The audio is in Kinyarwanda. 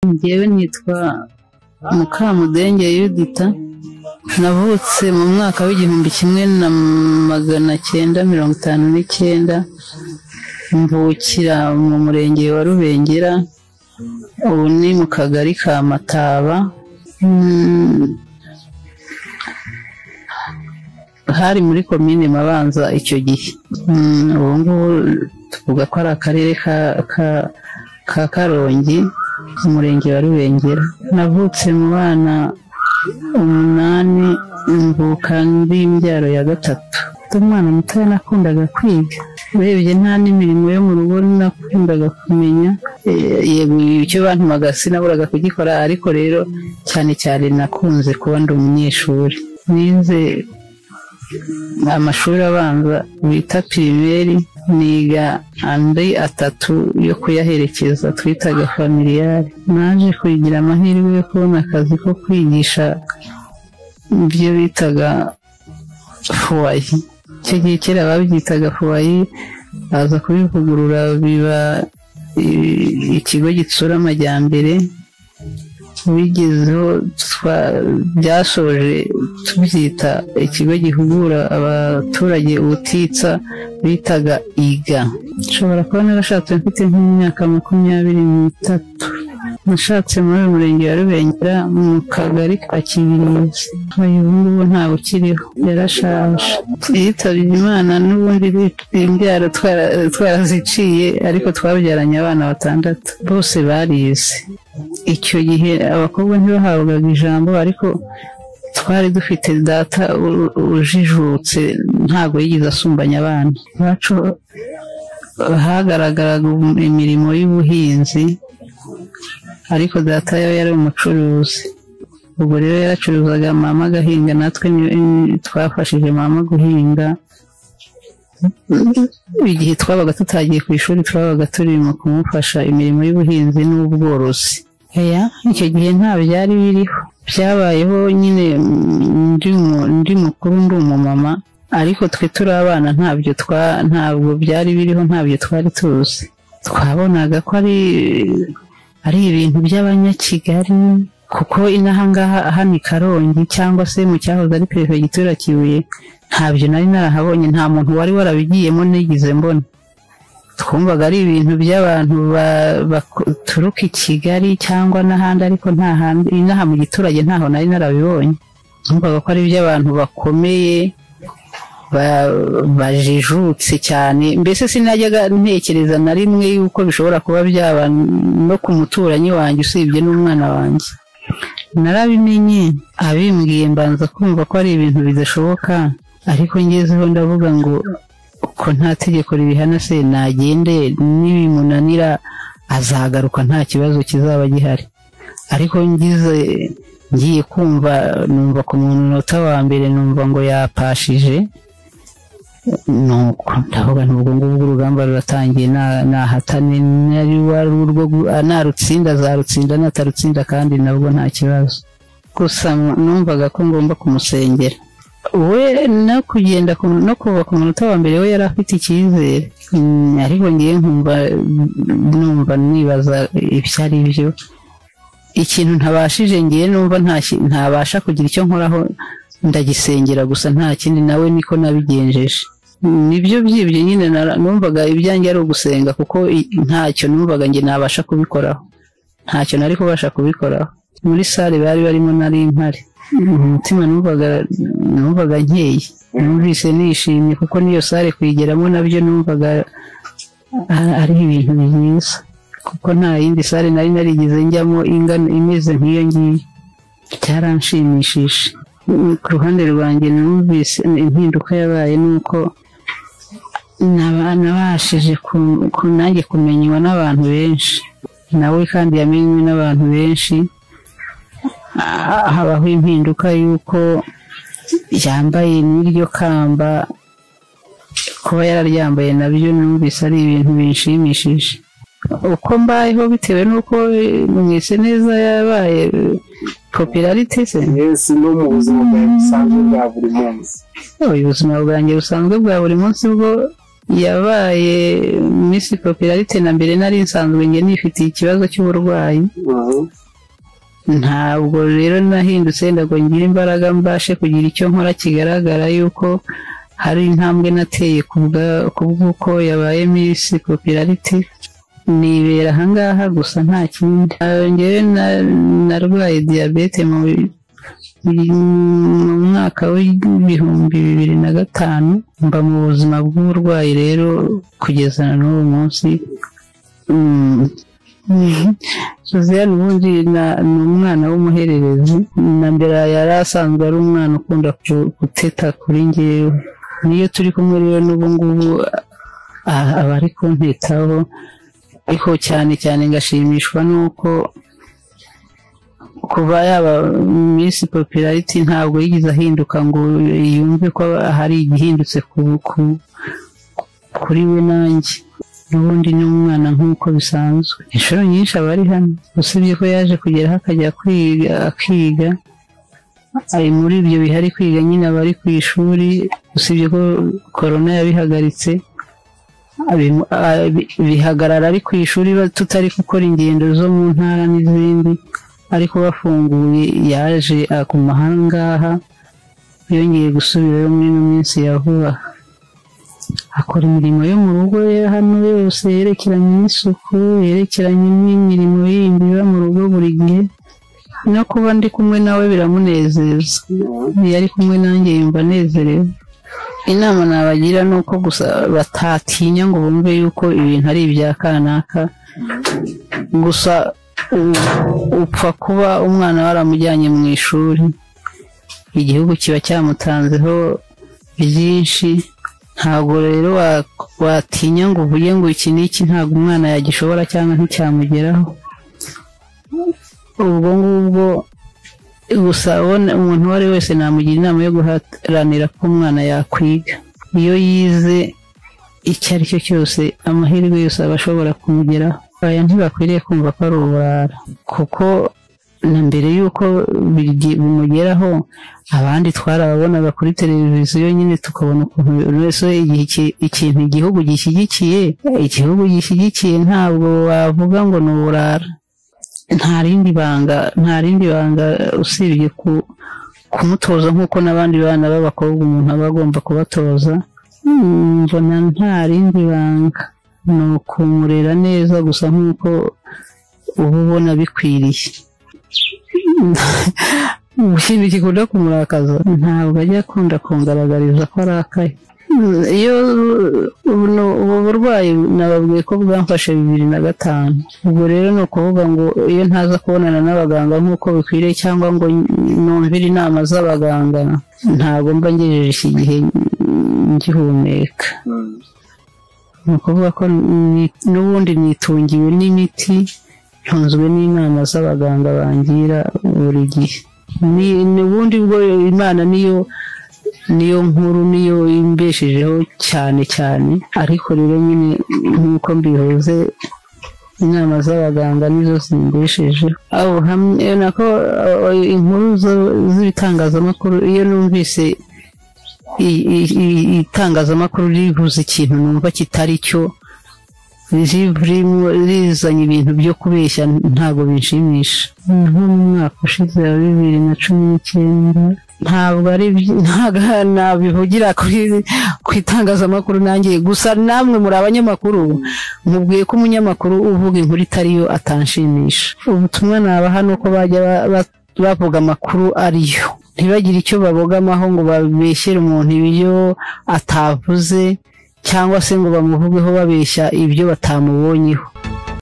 Njyewe nitwa Mukamudenge Yudita navutse mu mwaka w'igihumbi kimwe na magana cyenda mirongo itanu n'icyenda mvukira mu murenge wa Rubengera ubu ni mu kagari ka Mataba mm, hari muri komine Mabanza icyo gihe Mm, ubu ngubu tuvuga ko ari akarere ka ka- ka Karongi umurenge wa Rubengera navutse mu bana umunani mvuka ndi imbyaro ya gatatu umwana mutoya nakundaga kwiga urebye nta n'imirimo yo mu rugo nakundaga kumenya Eh, yego icyo bantumaga sinaburaga kugikora ariko rero cyane cyane nakunze kuba ndi umunyeshuri nize amashuri abanza bita pirimeri niga andi atatu yo kuyaherekeza twitaga familiyari naje kugira amahirwe yo kubona akazi ko kwigisha ibyo bitaga fuwayi icyo gihe kera babyitaga fuwayi baza kubivugurura biba i- ikigo gitsura amajyambere tubigezeho twa- byashoje tubyita ikigo gihugura abaturage ubutitsa bitaga iga nshobora kuba narashatse mfite nk'imyaka makumyabiri n'itatu nashatse muri uyu murenge wa rubengera mu kagari ka kibirizi uyu ngubu ntawe ukiriho yarashaje yitabye imana n'ubundi bit- imbyaro twara- twaraziciye ariko twabyaranye abana batandatu bose barize icyo gihe abakobwa ntibahabwaga ijambo ariko twari dufite data u- ujijutse ntabwo yigeze asumbanya abana iwacu hagaragaraga imirimo y'ubuhinzi ariko data yo yari umucuruzi ubwo rero yaracuruzaga mama agahinga natwe ni- twafashije mama guhinga igihe twabaga tutagiye ku ishuri twabaga turi mu kumufasha imirimo y'ubuhinzi n'ubworozi oya icyo gihe nta byari biriho byabayeho nyine mm, ndi mu- ndi mukuru ndi umumama ariko twe turi abana ntabyo twa ntabwo byari biriho ntabyo twari tuzi twabonaga ko ari ari ibintu by'abanyakigali kuko inaha ngaha hano i Karongi cyangwa se mu cyahoze ari perefegitura Kibuye ntabyo nari narahabonye nta muntu wari warabigiyemo nigeze mbona twumvaga ari ibintu by'abantu ba- baturuka i kigali cyangwa n'ahandi ariko nta handi inaha mu giturage ntaho nari narabibonye twumvaga ko ari iby'abantu bakomeye ba- bajijutse cyane mbese sinajyaga ntekereza na rimwe yuko bishobora kuba byaba no ku muturanyi wanjye usibye n'umwana wanjye narabimenye abimbwiye mbanza kumva ko ari ibintu bidashoboka ariko ngezeho ndavuga ngo ko nta tegeko ribihana se nagende nibimunanira azagaruka nta kibazo kizaba gihari ariko ngize ngiye kumva numva ku munota wa mbere numva ngo yapashije nuko ndavuga nti ubwo ngubwo urugamba ruratangiye na- nahatane nari wari urwo gu- ah, narutsinda azarutsinda natarutsinda kandi nabwo nta kibazo gusa numvaga ko ngomba kumusengera we no kugenda ku- no kuva ku munota wa mbere we yari afite icyizere Mm, ariko ngiye nkumva numva nibaza ibyo ari byo ikintu ntabashije ngiye numva ntaki- ntabasha kugira icyo nkoraho ndagisengera gusa nta kindi nawe niko nabigenjeje nibyo byibyo nyine nara- numvaga ibyanjye ari ugusenga kuko i- ntacyo numvaga njye nabasha kubikoraho ntacyo nari kubasha kubikoraho muri sale bari barimo nari mpari umutima numvaga numvaga nkeye numvise nishimye kuko n'iyo sale kuyigeramo nabyo numvaga a- ari ibintu byiza kuko nta yindi sale nari narigize njyamo ingana imeze nk'iyo ngiyo byaranshimishije Mm, ku ruhande rwanjye numvise impinduka yabaye ni uko naba- nabashije ku- ku- nanjye kumenywa n'abantu benshi nawe kandi yamenywe n'abantu benshi Ah, habaho impinduka y'uko yambaye n'iryo kamba kuba yararyambaye nabyo numvise ari ibintu binshimishije uko mbayeho bitewe n'uko eh, mwese neza yabaye popularite se yesi no mu buzima bwawe busanzwe bwa buri munsi Ubu ubuzima bwanjye busanzwe bwa buri munsi bwo yabaye misi popularite na mbere nari nsanzwe nge nifitiye ikibazo cy'uburwayi ntabwo rero nahindutse ndago ngira imbaraga mbashe kugira icyo nkora kigaragara yuko hari intambwe nateye ku bw'uko yabaye misi popularite nibera ahangaha gusa nta kindi ngewe narwaye diyabete mu mwaka w'ibihumbi bibiri na gatanu mba mu buzima bw'uburwayi rero kugeza na n'uwo munsi suzanne ubundi ni umwana w'umuhererezi na mbere yari asanzwe ari umwana ukunda guteta kuri ngewe niyo turi kumwe rero n'ubu ngubu aba ari kuntitaho ariko cyane cyane ngashimishwa n'uko kuba yaba minsi popularity ntabwo yigeze ahinduka ngo yumve ko hari igihindutse kuri we nanjye n'ubundi ni umwana nk'uko bisanzwe inshuro nyinshi aba ari hano usibye ko yaje kugeraho akajya kwiga akiga ari muri ibyo bihari kwiga nyine aba ari ku ishuri usibye ko korona yabihagaritse bihagarara ari ku ishuri tutari gukora ingendo zo mu ntara n'izindi ariko bafunguye yaje aguma ahangaha yongeye gusubirayo muri ino minsi ya vuba akora imirimo yo mu rugo hano yose yerekeranye n'isuku yerekeranye n'imirimo yindi iba mu rugo buri gihe no kuba ndi kumwe nawe biramunezeza iyo ari kumwe nanjye yumva anezerewe inama nabagira ni uko gusa batatinya ngo bumve yuko ibintu ari ibya kanaka gusa upfa kuba umwana waramujyanye mu ishuri igihugu kiba cyamutanzeho byinshi ntabwo rero watinya ngo uvuge ngo iki n'iki ntabwo umwana yagishobora cyangwa nticyamugeraho ubwo ngubwo gusa umuntu uwo ari we wese namugira inama yo guharanira ko umwana yakwiga iyo yize icyo ari cyo cyose amahirwe yose aba ashobora kumugeraho aya ntibakwiriye kumva ko ari uburara kuko na mbere y'uko bimugeraho abandi twarababonaga kuri televiziyo nyine tukabona ukuntu buri wese ikintu igihugu gishyigikiye igihugu gishyigikiye ntabwo wavuga ngo ni uburara nta rindi banga nta rindi banga usibye kumutoza nk'uko n'abandi bana b'abakobwa umuntu aba agomba kubatoza mbona nta rindi banga ni ukumurera neza gusa nk'uko uba ubona bikwiriye ikintu gikunda kumurakaza ntabwo ajya akunda kungaragariza ko arakaye iyo ubu burwayi nababwiye ko bwamfashe bibiri na gatanu ubwo rero ni ukuvuga ngo iyo ntaza kubonana n'abaganga nk'uko bikwiriye cyangwa ngo numvire inama z'abaganga ntabwo mba ngejeje iki gihe ngihumeka ni ukuvuga ko n'ubundi nitungiwe n'imiti ntunzwe n'inama z'abaganga bangira buri gihe n'ubundi bwo imana niyo niyo nkuru niyo imbeshejeho cyane cyane ariko rero nyine nk'uko mbihoze inama z'abaganga nizo zimbesheje aho hamwe nako inkuru z'ibitangazamakuru iyo numvise itangazamakuru rivuze ikintu numva kitari cyo rizanye ibintu byo kubeshya ntabwo binshimisha nko mu mwaka ushize wa bibiri na cumi n'icyenda ntabwo ari ntabwo nabivugira ku itangazamakuru nanjye gusa namwe muri abanyamakuru mubwiye ko umunyamakuru uvuga inkuru itari yo atanshimisha ubutumwa nabaha ni uko bajya bavuga amakuru ariyo ntibagire icyo babogamaho ngo babeshyere umuntu ibyo atavuze cyangwa se ngo bamuvugeho babeshya ibyo batamubonyeho